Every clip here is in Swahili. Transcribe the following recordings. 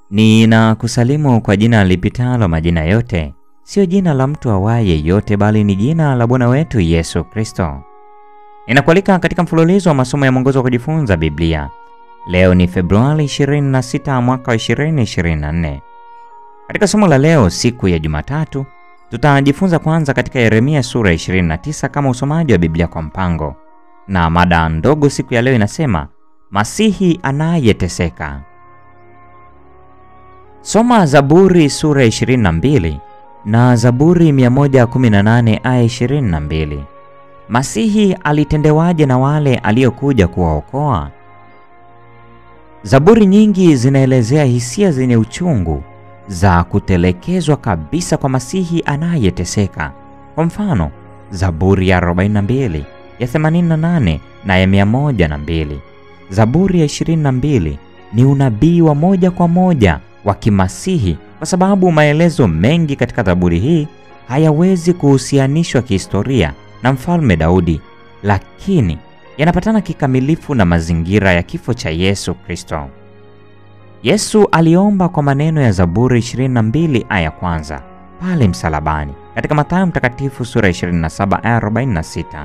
Ninakusalimu kwa jina lipitalo majina yote, sio jina la mtu awaye yote, bali ni jina la Bwana wetu Yesu Kristo. Ninakualika katika mfululizo wa masomo ya mwongozo wa kujifunza Biblia. Leo ni Februari 26 mwaka wa 2024. Katika somo la leo, siku ya Jumatatu, tutajifunza kwanza katika Yeremia sura ya 29 kama usomaji wa Biblia kwa mpango, na mada ndogo siku ya leo inasema Masihi anayeteseka. Soma Zaburi sura ya 22 na Zaburi 118 aya 22. Masihi alitendewaje na wale aliokuja kuwaokoa? Zaburi nyingi zinaelezea hisia zenye uchungu za kutelekezwa kabisa kwa Masihi anayeteseka. Kwa mfano, Zaburi ya 42, ya 88 na ya 102. Zaburi ya 22 ni unabii wa moja kwa moja wa kimasihi kwa sababu maelezo mengi katika Zaburi hii hayawezi kuhusianishwa kihistoria na Mfalme Daudi, lakini yanapatana kikamilifu na mazingira ya kifo cha Yesu Kristo. Yesu aliomba kwa maneno ya Zaburi 22 aya kwanza pale msalabani katika Mathayo Mtakatifu sura 27 aya 46.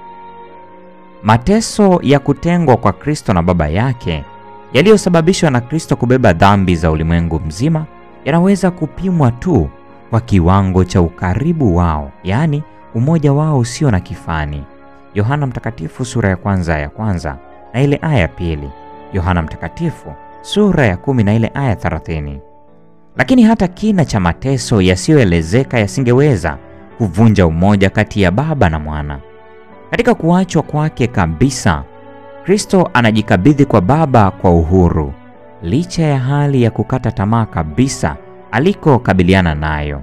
Mateso ya kutengwa kwa Kristo na Baba yake yaliyosababishwa na Kristo kubeba dhambi za ulimwengu mzima yanaweza kupimwa tu kwa kiwango cha ukaribu wao, yaani umoja wao usio na kifani. Yohana Mtakatifu sura ya kwanza ya kwanza na ile aya ya pili. Yohana Mtakatifu sura ya kumi na ile aya 30. Lakini hata kina cha mateso yasiyoelezeka yasingeweza kuvunja umoja kati ya Baba na Mwana. Katika kuachwa kwake kabisa, Kristo anajikabidhi kwa Baba kwa uhuru, licha ya hali ya kukata tamaa kabisa alikokabiliana nayo.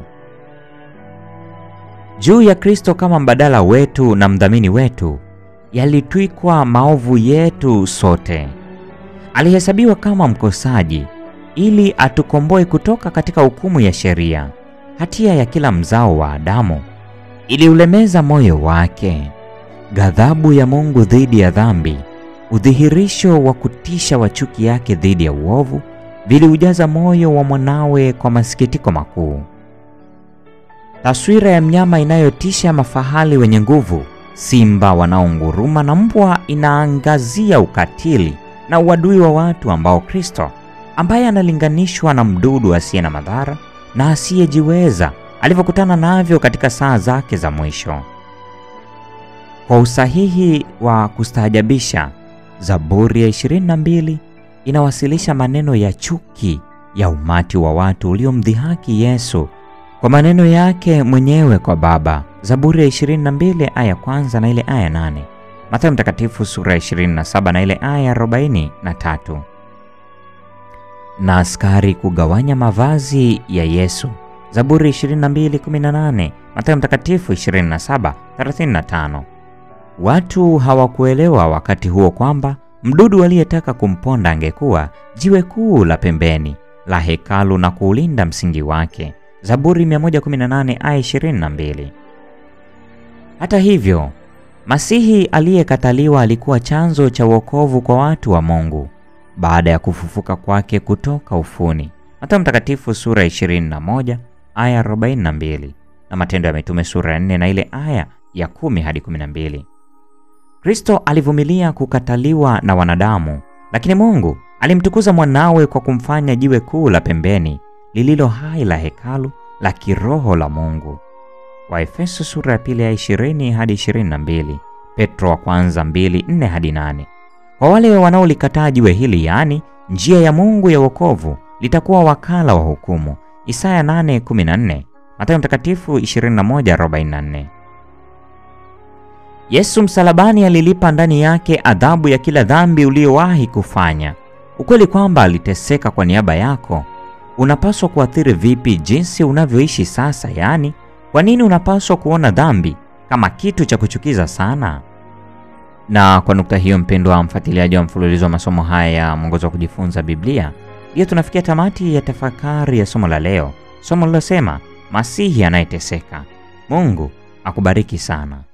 Juu ya Kristo kama mbadala wetu na mdhamini wetu yalitwikwa maovu yetu sote. Alihesabiwa kama mkosaji ili atukomboe kutoka katika hukumu ya sheria. Hatia ya kila mzao wa Adamu iliulemeza moyo wake. Ghadhabu ya Mungu dhidi ya dhambi, udhihirisho wa kutisha wa chuki yake dhidi ya uovu viliujaza moyo wa mwanawe kwa masikitiko makuu. Taswira ya mnyama inayotisha mafahali wenye nguvu, simba wanaonguruma na mbwa inaangazia ukatili na uadui wa watu ambao Kristo ambaye analinganishwa na mdudu asiye na madhara na asiyejiweza alivyokutana navyo katika saa zake za mwisho. Kwa usahihi wa kustaajabisha, Zaburi ya 22 inawasilisha maneno ya chuki ya umati wa watu uliomdhihaki Yesu kwa maneno yake mwenyewe kwa Baba. Zaburi ya 22 aya kwanza na ile aya 8. Mathayo Mtakatifu sura ya 27 na ile aya 43. Na askari kugawanya mavazi ya Yesu. Zaburi 22:18, Mathayo Mtakatifu 27:35. Watu hawakuelewa wakati huo kwamba mdudu aliyetaka kumponda angekuwa jiwe kuu la pembeni la hekalu na kuulinda msingi wake. Zaburi 118 aya 22. Hata hivyo, Masihi aliyekataliwa alikuwa chanzo cha wokovu kwa watu wa Mungu baada ya kufufuka kwake kutoka ufuni. Mathayo Mtakatifu sura 21 aya 42 na Matendo ya Mitume sura ya 4 na ile aya ya 10 hadi 12. Kristo alivumilia kukataliwa na wanadamu, lakini Mungu alimtukuza mwanawe kwa kumfanya jiwe kuu la pembeni lililo hai la hekalu la kiroho la Mungu. Waefeso sura ya pili ya 20 hadi 22, Petro wa kwanza 2:4 hadi 8. Kwa wale wanaolikataa jiwe hili, yaani njia ya Mungu ya wokovu, litakuwa wakala wa hukumu. Isaya 8:14, Mathayo Mtakatifu 21:44. Yesu msalabani alilipa ndani yake adhabu ya kila dhambi uliyowahi kufanya. Ukweli kwamba aliteseka kwa niaba yako unapaswa kuathiri vipi jinsi unavyoishi sasa? Yaani, kwa nini unapaswa kuona dhambi kama kitu cha kuchukiza sana? Na kwa nukta hiyo, mpendwa mfuatiliaji wa mfululizo wa masomo haya ya mwongozo wa kujifunza Biblia, ndiyo tunafikia tamati ya tafakari ya somo la leo, somo lilosema Masihi anayeteseka. Mungu akubariki sana.